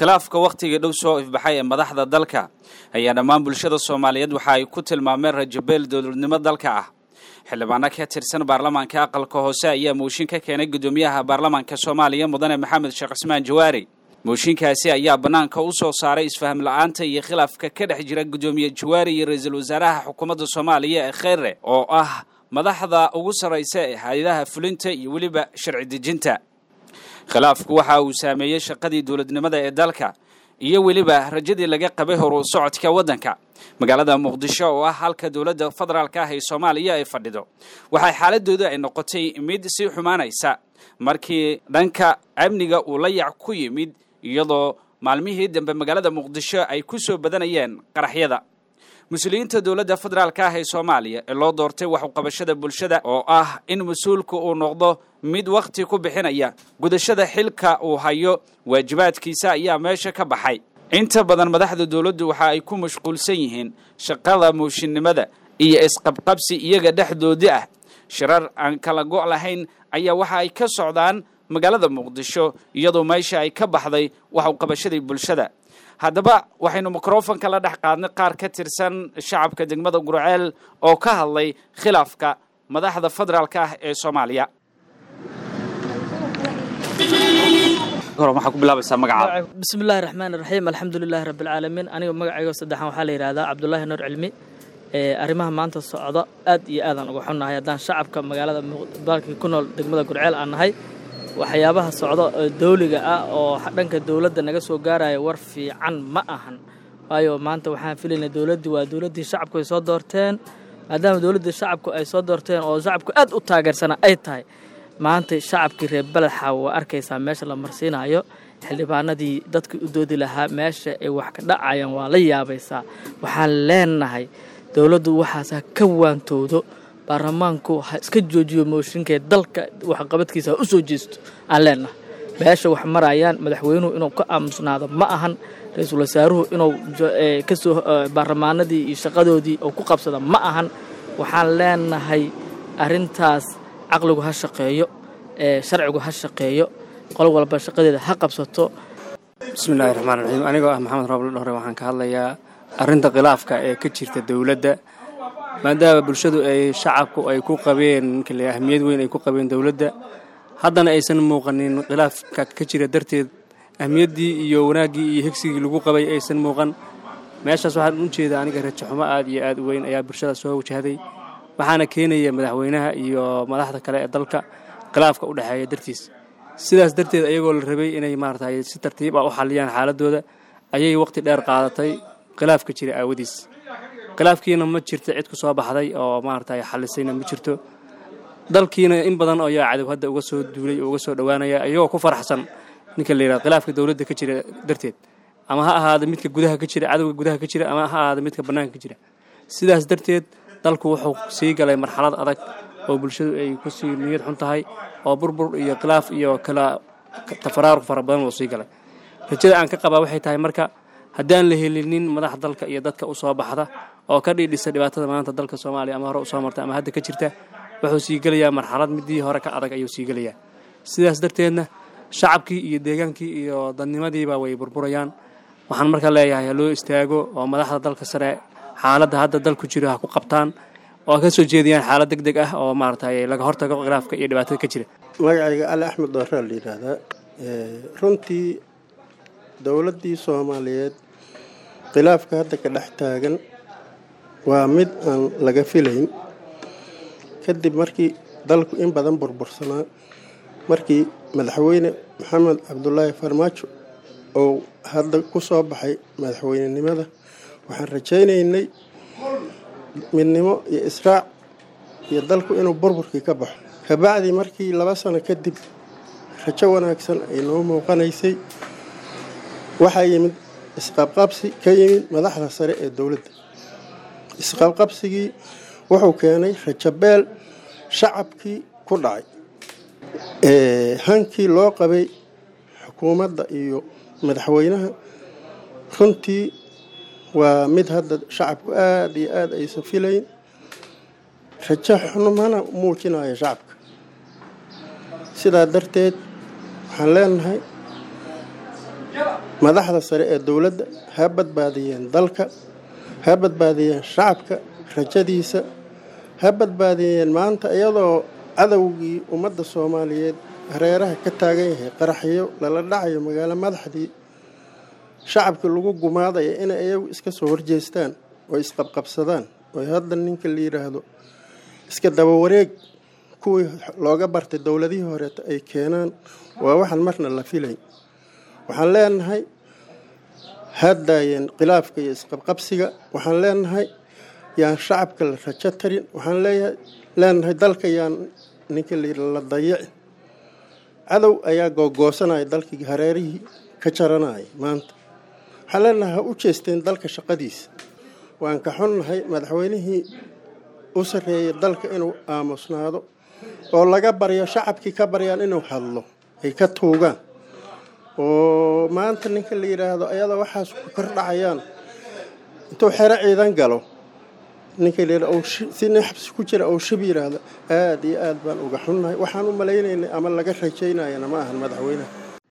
khilaafka wakhtigii dhow soo ifbaxay ee madaxda dalka ayaa dhammaan bulshada soomaaliyeed waxa ay ku tilmaameen rajabeel dowladnimo dalka ah xildhibaano ka tirsan baarlamaanka aqalka hoose ayaa mooshin ka keenay guddoomiyaha baarlamaanka soomaaliya mudane maxamed sheekh cismaan jawaari mooshinkaasi ayaa bannaanka u soo saaray isfaham la-aanta iyo khilaafka ka dhex jira guddoomiye jawaari iyo ra-iisul wasaaraha xukuumadda soomaaliya ee kheyre oo ah madaxda ugu sarraysa ee hay-adaha fulinta iyo weliba sharci dejinta khilaafku waxa uu saameeyey shaqadii dowladnimada ee dalka iyo weliba rajadii laga qabay horu socodka waddanka magaalada muqdisho oo ah halka dowladda federaalka ah ee soomaaliya ay fadhido waxay xaaladooda ay noqotay mid sii xumaanaysa markii dhanka amniga uu la yac ku yimid iyadoo maalmihii dambe magaalada muqdisho ay ku soo badanayeen qaraxyada mas-uuliyiinta dowladda federaalka ah ee soomaaliya ee loo doortay waxuqabashada bulshada oo ah in mas-uulka uu noqdo mid wakhti ku bixinaya gudashada xilka uu hayo waajibaadkiisa ayaa meesha ka baxay inta badan madaxda dowladdu waxa ay ku mashquulsan yihiin shaqada mooshinnimada iyo isqabqabsi iyaga dhexdoodii ah shirar aan kala go' lahayn ayaa waxa ay ka socdaan magaalada muqdisho iyadoo meesha ay ka baxday waxuqabashadii bulshada haddaba waxaynu mikrofonka la dhex qaadnay qaar ka tirsan shacabka degmada gurceel oo ka hadlay khilaafka madaxda federaalka ah ee soomaaliya bismi illaahi raxmaan iraxiim alxamdulilaahi rabbialcaalamiin aniga magacaygo saddexan waxaa la yidhahdaa cabdulaahi nuur cilmi arrimaha maanta socda aad iyo aadaan uga xunnahay haddaan shacabka magaalada dalkii ku nool degmada gurceel aan nahay waxyaabaha socda oo dawliga ah oo dhanka dowladda naga soo gaaraya war fiican ma ahan waayo maanta waxaan filaynaa dowladdii waa dowladdii shacabku ay soo doorteen maadaama dowladdii shacabku ay soo doorteen oo shacabku aad u taageersana ay tahay maanta shacabkii reer beledxa waa arkaysaa meesha la marsiinayo xildhibaanadii dadkii u doodi lahaa meesha ay wax ka dhacayaan waa la yaabaysaa waxaan leenahay dowladdu waxaas ha ka waantowdo baarlamaanku ha iska joojiyo mooshinkee dalka waxqabadkiisa ha u soo jeesto aan leenahay meesha wax marayaan madaxweynuhu inuu ka aamusnaado ma ahan ra-iisul wasaaruhu inuu kasoo baarlamaanadii iyo shaqadoodii uu ku qabsado ma ahan waxaan leenahay arrintaas caqligu ha shaqeeyo sharcigu ha shaqeeyo qol walba shaqadeeda ha qabsato bismillahi raxmaan raxiim anigoo ah maxamed rooble dhore waxaan ka hadlayaa arrinta khilaafka ee ka jirta dowladda maadaama bulshadu ay shacabku ay ku qabeen kale ahmiyad weyn ay ku qabeen dowladda haddana aysan muuqanin khilaafka ka jira darteed ahmiyaddii iyo wanaaggii iyo higsigii lagu qabay aysan muuqan meeshaas waxaan u jeeda aniga rajaxumo aad iyo aad u weyn ayaa bulshada soo wajahday waxaana keenaya madaxweynaha iyo madaxda kale ee dalka khilaafka u dhexeeya dartiis sidaas darteed ayagoo la rabay inay maaragtay si tartiib ah u xalliyaan xaaladooda ayay waqti dheer qaadatay khilaafka jira aawadiis khilaafkiina ma jirto cid ku soo baxday oo maaragtay xallisayna ma jirto dalkiina in badan oo yaa cadow hadda uga soo duulay oo uga soo dhowaanaya ayagoo ku faraxsan ninka la yidhahdo khilaafka dowladda ka jira darteed ama ha ahaada midka gudaha ka jira cadowga gudaha ka jira ama ha ahaada midka bannaanka ka jira sidaas darteed dalku wuxuu sii galay marxalad adag oo bulshadu ay ku sii niyad xun tahay oo burbur iyo khilaaf iyo kala tafaraaruq fara badan uu sii galay rajada aan ka qabaa waxay tahay marka haddaan la helinin madax dalka iyo dadka u soo baxda oo ka dhiidhisa dhibaatada maanta dalka soomaaliya ama hore u soo marta ama hadda ka jirta wuxuu sii gelayaa marxalad midii hore ka adag ayuu sii gelayaa sidaas darteedna shacabkii iyo deegaankii iyo dadnimadiiba way burburayaan waxaan marka leeyahay ha loo istaago oo madaxda dalka sare xaaladda hadda dalku jiro ha ku qabtaan oo ka soo jeediyaan xaalad deg deg ah oo maaragtay laga hortago khilaafka iyo dhibaatada ka jira magacayga ali axmed dooraa la yidhaahdaa runtii dowladdii soomaaliyeed khilaafka hadda ka dhex taagan waa mid aan laga filayn kadib markii dalku in badan burbursanaa markii madaxweyne maxamed cabdulaahi farmaajo oo hadda ku soo baxay madaxweynenimada waxaan rajaynaynay midnimo iyo israac iyo dalku inuu burburkii ka baxo kabacdii markii laba sano kadib rajo wanaagsan ay noo muuqanaysay waxaa yimid isqabqabsi ka yimid madaxda sare ee dowladda isqabqabsigii wuxuu keenay rajabeel shacabkii ku dhacay hankii loo qabay xukuumadda iyo madaxweynaha runtii waa mid hadda shacabku aada iyo aada aysan filayn rajo xunumana muujinayo shacabka sidaa darteed waxaan leenahay madaxda sare ee dowladda ha badbaadiyeen dalka ha badbaadiyeen shacabka rajadiisa ha badbaadiyeen maanta iyadoo cadowgii ummadda soomaaliyeed hareeraha ka taagan yahay qaraxyo lala dhacayo magaalo madaxdii shacabkii lagu gumaadaya inay iyagu iska soo horjeestaan oo isqabqabsadaan oo hadda ninka la yidhaahdo iska dabawareeg kuwii looga bartay dowladihii horeeta ay keenaan waa waxaan marna la filay waxaan leenahay haddaayeen khilaafka iyo isqabqabsiga waxaan leenahay yaan shacabka la rajo tarin waxaan leeyahay leenahay dalka yaan ninka la dayicin cadow ayaa googoosanaya dalkii hareerihii ka jaranaya maanta waxaan leenahay ha u jeesteen dalka shaqadiisa waan ka xunnahay madaxweynihii u sarreeyay dalka inuu aamusnaado oo laga baryo shacabkii ka baryaan inuu hadlo ay ka tuugaan oo maanta ninka la yidhaahdo ayada waxaas ku kor dhacayaan intuu xero ciidan galo ninka la yidhahdo si nin xabsi ku jira ou shib yidhaahdo aada iyo aad baan uga xunnahay waxaan u malaynaynay ama laga rajaynayana ma ahan madaxweynaha